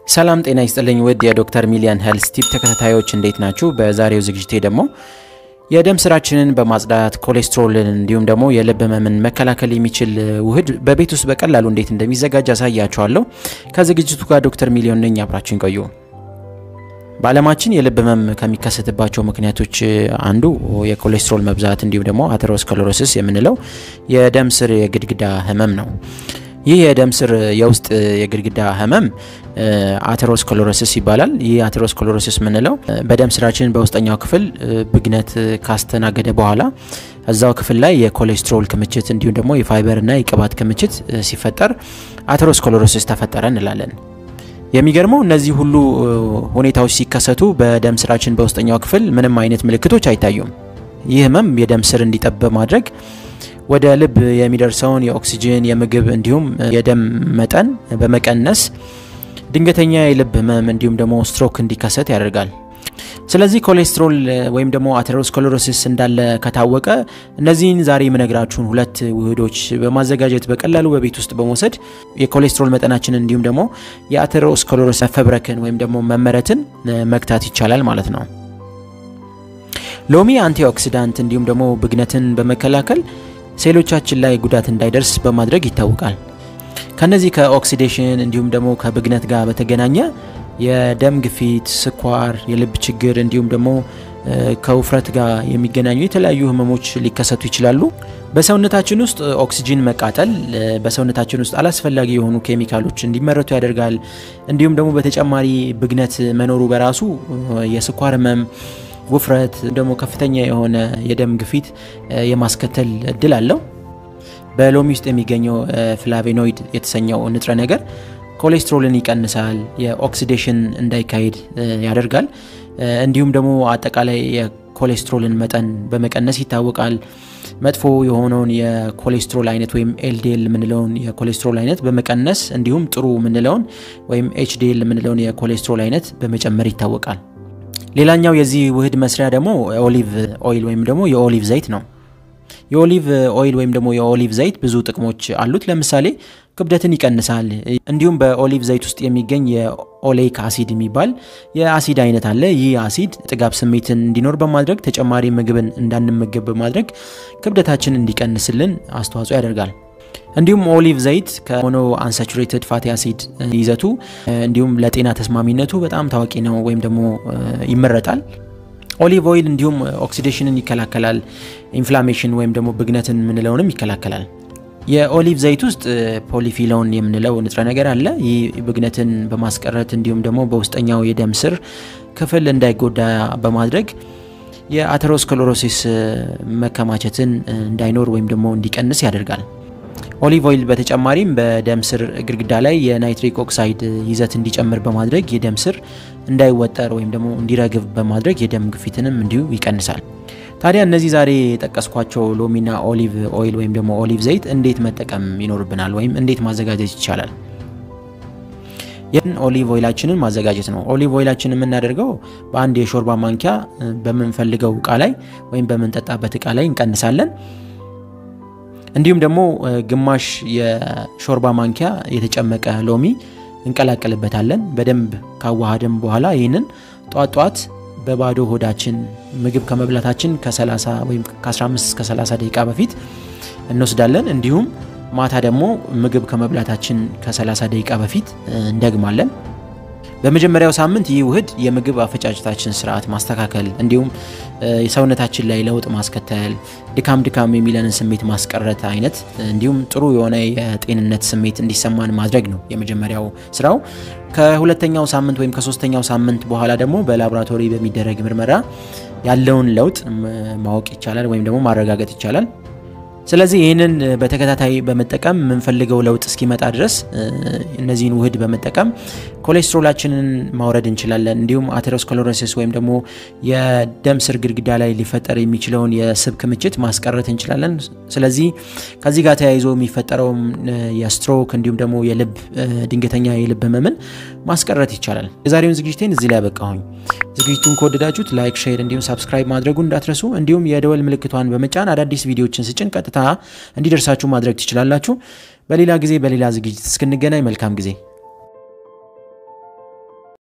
ሰላም ጤና ይስጥልኝ ውድ የዶክተር ሚሊያን ሄልስ ቲፕ ተከታታዮች እንዴት ናችሁ? በዛሬው ዝግጅቴ ደግሞ የደም ስራችንን በማጽዳት ኮሌስትሮልን እንዲሁም ደግሞ የልብ ህመምን መከላከል የሚችል ውህድ በቤት ውስጥ በቀላሉ እንዴት እንደሚዘጋጅ አሳያችኋለሁ። ከዝግጅቱ ጋር ዶክተር ሚሊዮን ነኝ። አብራችን ቆዩ። በዓለማችን የልብ ህመም ከሚከሰትባቸው ምክንያቶች አንዱ የኮሌስትሮል መብዛት እንዲሁም ደግሞ አተሮስክለሮሲስ የምንለው የደም ስር የግድግዳ ህመም ነው። ይህ የደም ስር የውስጥ የግድግዳ ህመም አተሮስክለሮሲስ ይባላል። ይህ አተሮስክለሮሲስ የምንለው በደም ስራችን በውስጠኛው ክፍል ብግነት ካስተናገደ በኋላ እዛው ክፍል ላይ የኮሌስትሮል ክምችት እንዲሁም ደግሞ የፋይበርና የቅባት ክምችት ሲፈጠር አተሮስክለሮሲስ ተፈጠረ እንላለን። የሚገርመው እነዚህ ሁሉ ሁኔታዎች ሲከሰቱ በደም ስራችን በውስጠኛው ክፍል ምንም አይነት ምልክቶች አይታዩም። ይህ ህመም የደም ስር እንዲጠብ በማድረግ ወደ ልብ የሚደርሰውን የኦክሲጅን፣ የምግብ እንዲሁም የደም መጠን በመቀነስ ድንገተኛ የልብ ህመም እንዲሁም ደግሞ ስትሮክ እንዲከሰት ያደርጋል። ስለዚህ ኮሌስትሮል ወይም ደግሞ አተሮስክለሮሲስ እንዳለ ከታወቀ እነዚህን ዛሬ የምነግራችሁን ሁለት ውህዶች በማዘጋጀት በቀላሉ በቤት ውስጥ በመውሰድ የኮሌስትሮል መጠናችንን እንዲሁም ደግሞ የአተሮስክለሮሲስ መፈብረክን ወይም ደግሞ መመረትን መግታት ይቻላል ማለት ነው። ሎሚ አንቲኦክሲዳንት እንዲሁም ደግሞ ብግነትን በመከላከል ሴሎቻችን ላይ ጉዳት እንዳይደርስ በማድረግ ይታወቃል። ከነዚህ ከኦክሲዴሽን እንዲሁም ደግሞ ከብግነት ጋር በተገናኘ የደም ግፊት፣ ስኳር፣ የልብ ችግር እንዲሁም ደግሞ ከውፍረት ጋር የሚገናኙ የተለያዩ ህመሞች ሊከሰቱ ይችላሉ። በሰውነታችን ውስጥ ኦክሲጂን መቃጠል በሰውነታችን ውስጥ አላስፈላጊ የሆኑ ኬሚካሎች እንዲመረቱ ያደርጋል። እንዲሁም ደግሞ በተጨማሪ ብግነት መኖሩ በራሱ የስኳር ህመም ውፍረት ደግሞ ከፍተኛ የሆነ የደም ግፊት የማስከተል እድል አለው። በሎሚ ውስጥ የሚገኘው ፍላቬኖይድ የተሰኘው ንጥረ ነገር ኮሌስትሮልን ይቀንሳል፣ የኦክሲዴሽን እንዳይካሄድ ያደርጋል። እንዲሁም ደግሞ አጠቃላይ የኮሌስትሮልን መጠን በመቀነስ ይታወቃል። መጥፎ የሆነውን የኮሌስትሮል አይነት ወይም ኤልዲኤል የምንለውን የኮሌስትሮል አይነት በመቀነስ እንዲሁም ጥሩ የምንለውን ወይም ኤችዲኤል የምንለውን የኮሌስትሮል አይነት በመጨመር ይታወቃል። ሌላኛው የዚህ ውህድ መስሪያ ደግሞ ኦሊቭ ኦይል ወይም ደግሞ የኦሊቭ ዘይት ነው። የኦሊቭ ኦይል ወይም ደግሞ የኦሊቭ ዘይት ብዙ ጥቅሞች አሉት። ለምሳሌ ክብደትን ይቀንሳል። እንዲሁም በኦሊቭ ዘይት ውስጥ የሚገኝ የኦሌይክ አሲድ የሚባል የአሲድ አይነት አለ። ይህ አሲድ ጥጋብ ስሜትን እንዲኖር በማድረግ ተጨማሪ ምግብን እንዳንመገብ በማድረግ ክብደታችን እንዲቀንስልን አስተዋጽኦ ያደርጋል። እንዲሁም ኦሊቭ ዘይት ከሞኖ አንሳቹሬትድ ፋቲ አሲድ ይዘቱ እንዲሁም ለጤና ተስማሚነቱ በጣም ታዋቂ ነው ወይም ደግሞ ይመረጣል። ኦሊቭ ኦይል እንዲሁም ኦክሲዴሽንን ይከላከላል። ኢንፍላሜሽን ወይም ደግሞ ብግነትን የምንለውንም ይከላከላል። የኦሊቭ ዘይት ውስጥ ፖሊፊሎን የምንለው ንጥረ ነገር አለ። ይህ ብግነትን በማስቀረት እንዲሁም ደግሞ በውስጠኛው የደም ስር ክፍል እንዳይጎዳ በማድረግ የአተሮስክለሮሲስ መከማቸትን እንዳይኖር ወይም ደግሞ እንዲቀንስ ያደርጋል። ኦሊቭ ኦይል በተጨማሪም በደም ስር ግድግዳ ላይ የናይትሪክ ኦክሳይድ ይዘት እንዲጨምር በማድረግ የደም ስር እንዳይወጠር ወይም ደግሞ እንዲረግብ በማድረግ የደም ግፊትንም እንዲሁ ይቀንሳል። ታዲያ እነዚህ ዛሬ የጠቀስኳቸው ሎሚና ኦሊቭ ኦይል ወይም ደግሞ ኦሊቭ ዘይት እንዴት መጠቀም ይኖርብናል ወይም እንዴት ማዘጋጀት ይቻላል? ይህን ኦሊቭ ኦይላችንን ማዘጋጀት ነው። ኦሊቭ ኦይላችን የምናደርገው በአንድ የሾርባ ማንኪያ በምንፈልገው እቃ ላይ ወይም በምንጠጣበት እቃ ላይ እንቀንሳለን። እንዲሁም ደግሞ ግማሽ የሾርባ ማንኪያ የተጨመቀ ሎሚ እንቀላቀልበታለን። በደንብ ካዋሃደም በኋላ ይህንን ጧት ጧት በባዶ ሆዳችን ምግብ ከመብላታችን ከ30 ወይም ከ15 እስከ 30 ደቂቃ በፊት እንወስዳለን። እንዲሁም ማታ ደግሞ ምግብ ከመብላታችን ከ30 ደቂቃ በፊት እንደግማለን። በመጀመሪያው ሳምንት ይህ ውህድ የምግብ አፈጫጭታችን ስርዓት ማስተካከል እንዲሁም የሰውነታችን ላይ ለውጥ ማስከተል፣ ድካም ድካም የሚለንን ስሜት ማስቀረት አይነት እንዲሁም ጥሩ የሆነ የጤንነት ስሜት እንዲሰማን ማድረግ ነው የመጀመሪያው ስራው። ከሁለተኛው ሳምንት ወይም ከሶስተኛው ሳምንት በኋላ ደግሞ በላቦራቶሪ በሚደረግ ምርመራ ያለውን ለውጥ ማወቅ ይቻላል ወይም ደግሞ ማረጋገጥ ይቻላል። ስለዚህ ይህንን በተከታታይ በመጠቀም የምንፈልገው ለውጥ እስኪመጣ ድረስ እነዚህን ውህድ በመጠቀም ኮሌስትሮላችንን ማውረድ እንችላለን። እንዲሁም አተሮስክለሮሲስ ወይም ደግሞ የደም ስር ግድግዳ ላይ ሊፈጠር የሚችለውን የስብ ክምችት ማስቀረት እንችላለን። ስለዚህ ከዚህ ጋር ተያይዞ የሚፈጠረው የስትሮክ እንዲሁም ደግሞ የልብ ድንገተኛ የልብ ህመምን ማስቀረት ይቻላል። የዛሬውን ዝግጅቴን እዚህ ላይ ያበቃሁኝ። ዝግጅቱን ከወደዳችሁት ላይክ፣ ሼር እንዲሁም ሳብስክራይብ ማድረጉን እንዳትረሱ። እንዲሁም የደወል ምልክቷን በመጫን አዳዲስ ቪዲዮዎችን ስጭን ቀጥታ እንዲደርሳችሁ ማድረግ ትችላላችሁ። በሌላ ጊዜ በሌላ ዝግጅት እስክንገናኝ መልካም ጊዜ